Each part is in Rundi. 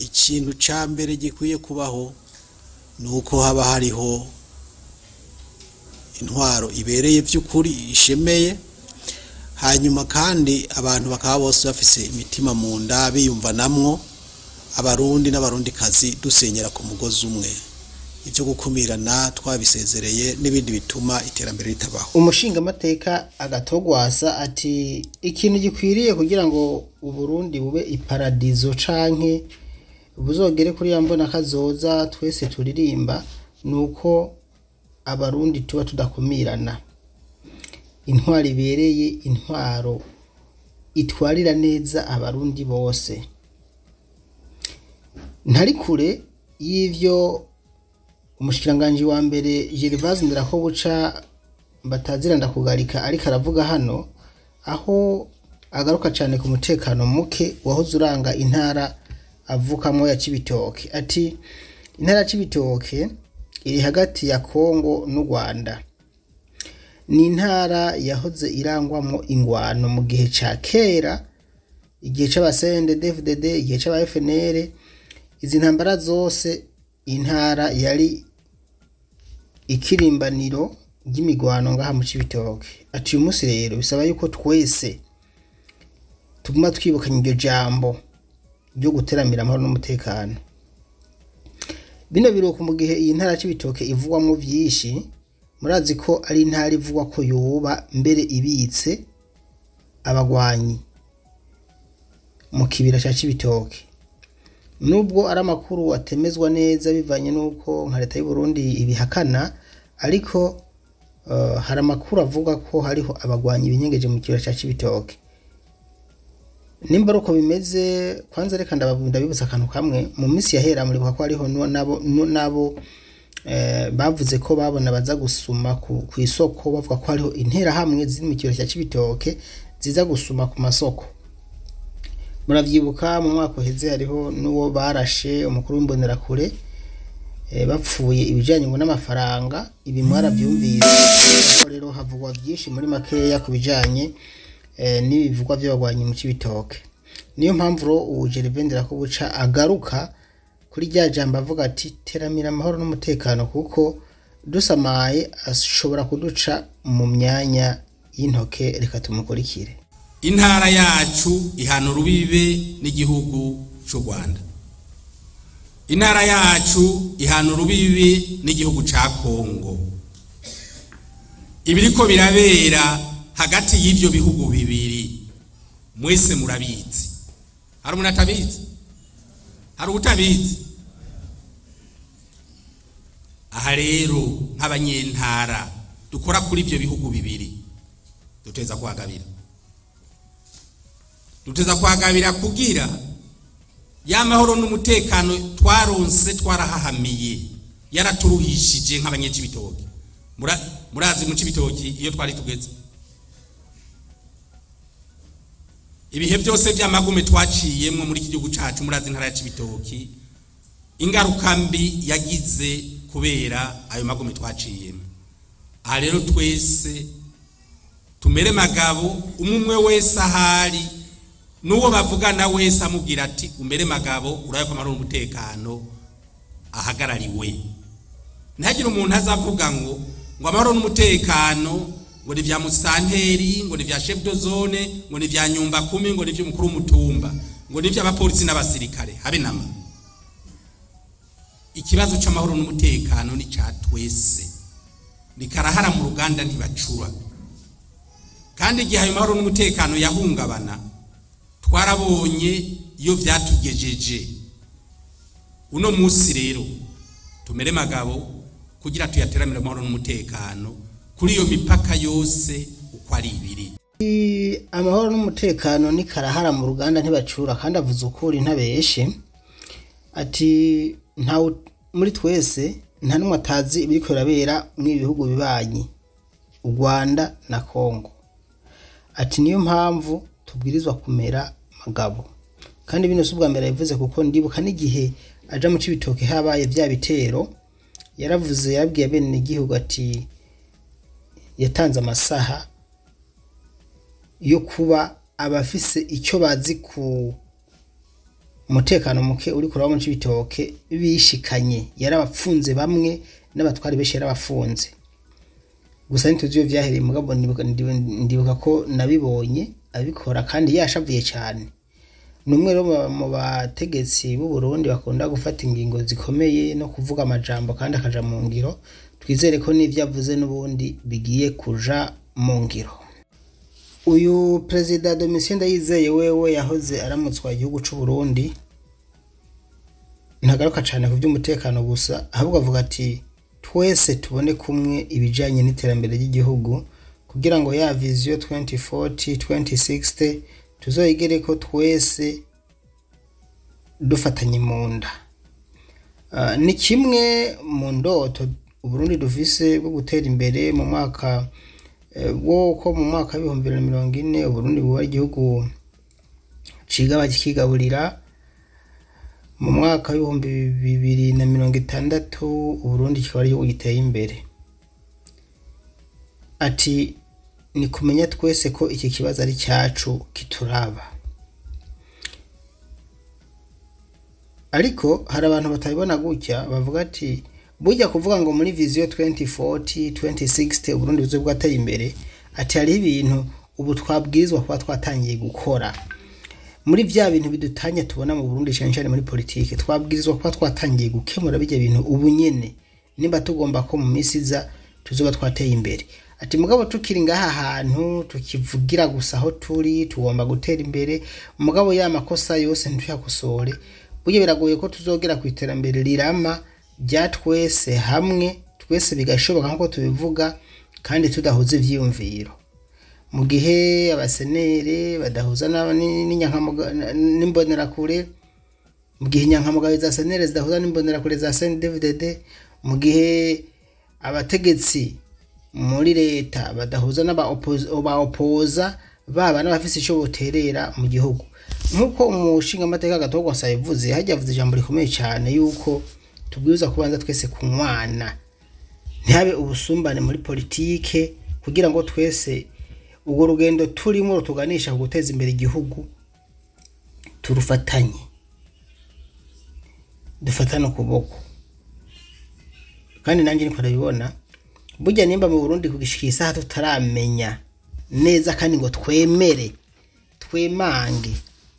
ikintu ca mbere gikwiye kubaho ni uko haba hariho intwaro ibereye vy'ukuri ishemeye hanyuma kandi abantu bakaba bose bafise imitima mu nda biyumvanamwo abarundi n'abarundikazi dusenyera ku mugozi umwe ibyo gukumirana twabisezereye n'ibindi bituma iterambere ritabaho umushingamateka agatogwasa ati ikintu gikwiriye kugira ngo uburundi bube iparadizo canke buzogere kuri ya mbona kazoza twese turirimba ni uko abarundi tuba tudakumirana intwaro ibereye intwaro itwarira neza abarundi bose ntari kure y'ivyo umushikiranganji wa mbere Gervase Nderakobuca batazira ndakugarika ariko aravuga hano aho agaruka cyane ku mutekano muke wahoze uranga intara avukamwo ya Cibitoke ati intara ya Cibitoke iri hagati ya Kongo n'u Rwanda ni intara yahoze irangwamwo ingwano mu gihe ca kera igihe c'abasende DFDD igihe c'aba FNL izi ntambara zose intara yari ikirimbaniro ry'imigwano ngaha mu Cibitoke ati uyu munsi rero bisaba yuko twese tuguma twibukanya iryo jambo ryo guteramira amahoro n'umutekano bino biruko mu gihe iyi ntara y'ibitoke ivugwamo byinshi murazi ko ari intara ivugwa ko yoba mbere ibitse abagwanyi mu kibira cya Cibitoke nubwo ari amakuru atemezwa neza bivanye n'uko nka leta y'u Burundi ibihakana ariko uh, hari amakuru avuga ko hariho abagwanyi binyengeje mu kibira cya Cibitoke nimba ari uko bimeze kwanza reka ndabibutsa akantu kamwe mu minsi yahera muribuka ko hariho nabo nabo bavuze ko babona baza gusuma ku isoko bavuga ko hariho interahamwe ziri mu kibero cya Cibitoke ziza gusuma ku masoko muravyibuka mu mwaka uheze hariho n'uwo barashe umukuru w'imbonerakure bapfuye ibijyanye ngo n'amafaranga ibi mwarabyumvise rero havugwa byinshi muri makeya ku bijyanye n'ibivugwa by'abagwanyi mu Cibitoke niyo mpamvu ro ubu Gervendera ko buca agaruka kuri rya jambo avuga ati teramira amahoro n'umutekano kuko dusamaye ashobora kuduca mu myanya y'intoke reka tumukurikire intara yacu ihana urubibe n'igihugu cy'u Rwanda intara yacu ihana urubibe n'igihugu cya Kongo ibiriko birabera hagati y'ibyo bihugu bibiri mwese murabizi hari umuntu atabizi hari utabizi aha rero nk'abanyentara dukora kuri ibyo bihugu bibiri duteza kuhagabira duteza kuhagabira kugira ya mahoro n'umutekano twaronse twarahahamiye yaraturuhishije nk'abanyecibitoki murazi mu cibitoki iyo twari tugeze ibihe byose by'amagume twaciyemwo muri iki gihugu cacu murazi intara ya cibitoki ingaruka mbi yagize kubera ayo magume twaciyemo aha rero twese tumere magabo umwe wese ahari n'uwo bavugana wese amubwira ati umere magabo urabe ko amahoro n'umutekano ahagarariwe ntihagire umuntu azavuga ngo ngo amahoro n'umutekano ngo ni vya musanteri ngo ni vya chef de zone ngo ni vya nyumba kumi ngo ni vy'umukuru w'umutumba ngo ni vy'abapolisi n'abasirikare habe nama ikibazo c'amahoro n'umutekano ni ca twese ni karahara mu ruganda ntibacura kandi igihe ayo mahoro n'umutekano yahungabana twarabonye iyo vyatugejeje uno musi rero tumere magabo kugira tuyateramire amahoro n'umutekano kuri iyo mipaka yose uko ari ibiri amahoro n'umutekano ni karahara mu ruganda ntibacura kandi avuze ukuri ntabeshe ati ntawe muri twese nta n'umwe atazi ibiri birabera muri bihugu bibanyi u rwanda na kongo ati niyo mpamvu tubwirizwa kumera magabo kandi bino si ubwa mbere yabivuze kuko ndibuka n'igihe aja mu cibitoke habaye bya bitero yaravuze yabwiye bene igihugu ati yatanze amasaha yo kuba abafise icyo bazi ku umutekano muke uri kuraba mu cibitoke bishikanye yarabapfunze bamwe n'abatwari benshi yarabafunze gusa ntituzi iyo vyahereye mugabo ndibuka, ndibuka, ndibuka ko nabibonye abikora kandi yashavuye cyane ni umwe rero mu- mu bategetsi b'u Burundi bakunda gufata ingingo zikomeye no kuvuga amajambo kandi akaja mu ngiro twizere ko n'ivyo avuze n'ubundi bigiye kuja mu ngiro uyu perezida Domitien Ndayizeye wewe yahoze aramutswa igihugu c'u Burundi ntagaruka cyane ku by'umutekano gusa ahubwo avuga ati twese tubone kumwe ibijyanye n'iterambere ry'igihugu kugira ngo ya viziyo 2040 2060 tuzoyigere ko twese dufatanye mu nda Ah, ni kimwe mu ndoto uburundi dufise bwo gutera imbere mu mwaka eh, bwo ko mu mwaka w'ibihumbi bibiri na mirongo ine uburundi buba igihugu ciga kigaburira mu mwaka w'ibihumbi bibiri na mirongo itandatu uburundi kikaba ari igihugu giteye imbere ati ni kumenya twese ko iki kibazo ari cyacu kituraba ariko hari abantu batabibona gutya bavuga ati burya kuvuga ngo muri viziyo 2040 2060 uburundi buze bwateye imbere ati hariho ibintu ubu twabwirizwa kuba twatangiye gukora muri vya bintu bidutanya tubona mu Burundi cyane cyane muri politike twabwirizwa kuba twatangiye gukemura bijya bintu ubu nyene nimba tugomba ko mu minsi iza tuzoba twateye imbere ati mugabo tukiri ngaha hantu tukivugira gusa aho turi tugomba gutera imbere mugabo ya makosa yose ntituyakosore burya biragoye ko tuzogera ku iterambere rirama rya twese hamwe twese bigashoboka nk'uko tubivuga kandi tudahuza ivyiyumviro mu gihe abasenere badahuza n'aba- ni- n'inyankamuga- n'imbonerakure mu gihe inyankamugayo za senere zidahuza n'imbonerakure za CNDD-FDD mu gihe abategetsi muri leta badahuza n'abaopoza baba n'abafise ico boterera mu gihugu nk'uko umushinga amateka gatogwa yavuze hajya avuze ijambo rikomeye cyane yuko tubwirizwa kubanza twese kunywana ntihabe ubusumbane muri politike kugira ngo twese urwo rugendo turimo rutuganisha ku guteza imbere igihugu turufatanye dufatane ukuboko kandi nanjye niko ndabibona burya nimba mu burundi kugishika isaha tutaramenya neza kandi ngo twemere twemange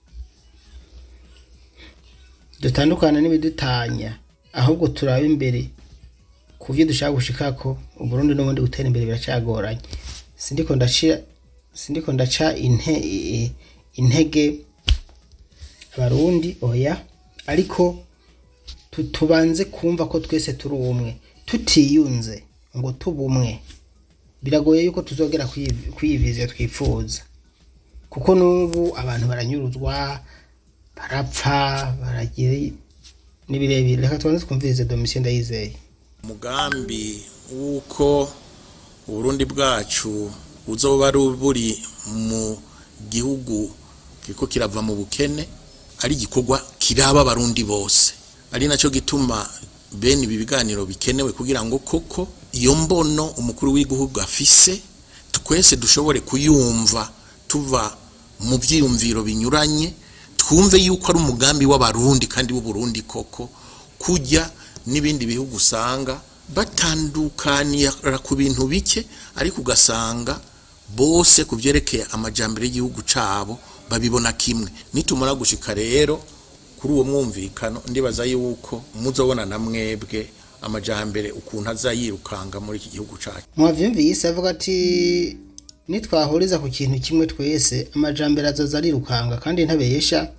dutandukana n'ibidutanya ahubwo turabe imbere ku byo dushaka gushikako uburundi n'ubundi gutera imbere biracagoranye sindiko ndaca sindiko ndaca inte, i- intege abarundi oya ariko tu- tubanze kumva ko twese turi umwe tutiyunze ngo tube umwe biragoye yuko tuzogera kwiyi- kwiyi viziyo twifuza kuko n'ubu abantu baranyuruzwa barapfa baragira ni birebire reka tubanze twumvirize domisiyo ndayizeye umugambi w'uko uburundi bwacu buzoba ari buri mu gihugu kiriko kirava mu bukene ari igikorwa kiraba abarundi bose ari nacyo gituma bene ibi biganiro bikenewe kugira ngo koko iyo mbono umukuru w'igihugu afise twese dushobore kuyumva tuva mu byiyumviro binyuranye twumve yuko ari umugambi w'abarundi kandi w'uburundi koko kujya n'ibindi bihugu usanga batandukanira ku bintu bike ariko ugasanga bose ku byerekeye amajyambere y'igihugu cyabo babibona kimwe nitumara gushika rero kuri uwo mwumvikano ndibaza yuko muzobona na mwebwe amajyambere ukuntu aza yirukanga muri iki gihugu cyacu mwavyumvise avuga ati nitwahuriza ku kintu kimwe twese amajambere azoza arirukanga kandi ntabesha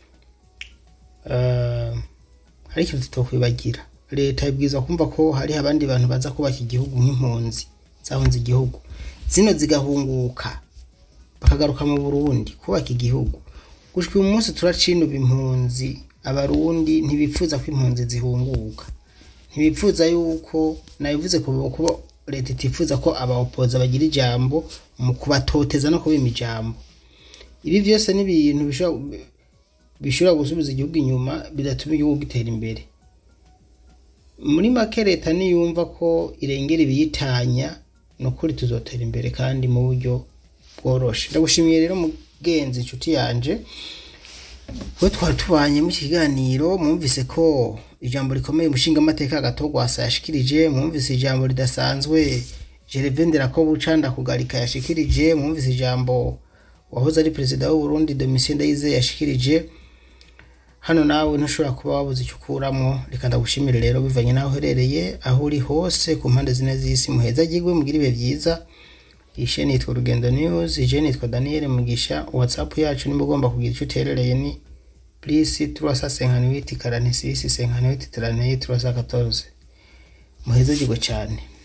uh, hari ikintu tutokwibagira leta ibwirizwa kumva ko hari abandi bantu baza kubaka igihugu nk'impunzi zahunze igihugu zino zigahunguka bakagaruka mu Burundi kubaka igihugu gushika uyu munsi turacinuba impunzi abarundi ntibifuza ko impunzi zihunguka ntibipfuza yuko nabivuze ku kuba leta itifuza ko abaopoza bagira ijambo mu kubatoteza no kubima ijambo ibi byose ni ibintu bishobora bishobora gusubiza igihugu inyuma bidatuma igihugu gitera imbere muri make leta niyumva ko irengera ibiyitanya ni ukuri tuzotera imbere kandi mu buryo bworoshe ndagushimiye rero mugenzi inshuti yanje we twari tubanye mu kiganiro mwumvise ko ijambo rikomeye umushinga amateka gatogwasa yashikirije mwumvise ijambo ridasanzwe Gervendera ko bucanda kugarika yashikirije mwumvise ijambo wahoze ari perezida w'u Burundi Domitien Ndayizeye yashikirije hano nawe ntushobora kuba wabuze icyo ukuramwo reka ndagushimire rero bivanye n'aho uherereye aho uri hose ku mpande zine z'isi muheza agirwe mugire ibihe byiza ishe nitwa Rugendo News ije nitwa Daniel Mugisha WhatsApp yacu nimba ugomba kugira icyo uterereye ni plus 358 46 58 38 314 muheza agirwe cyane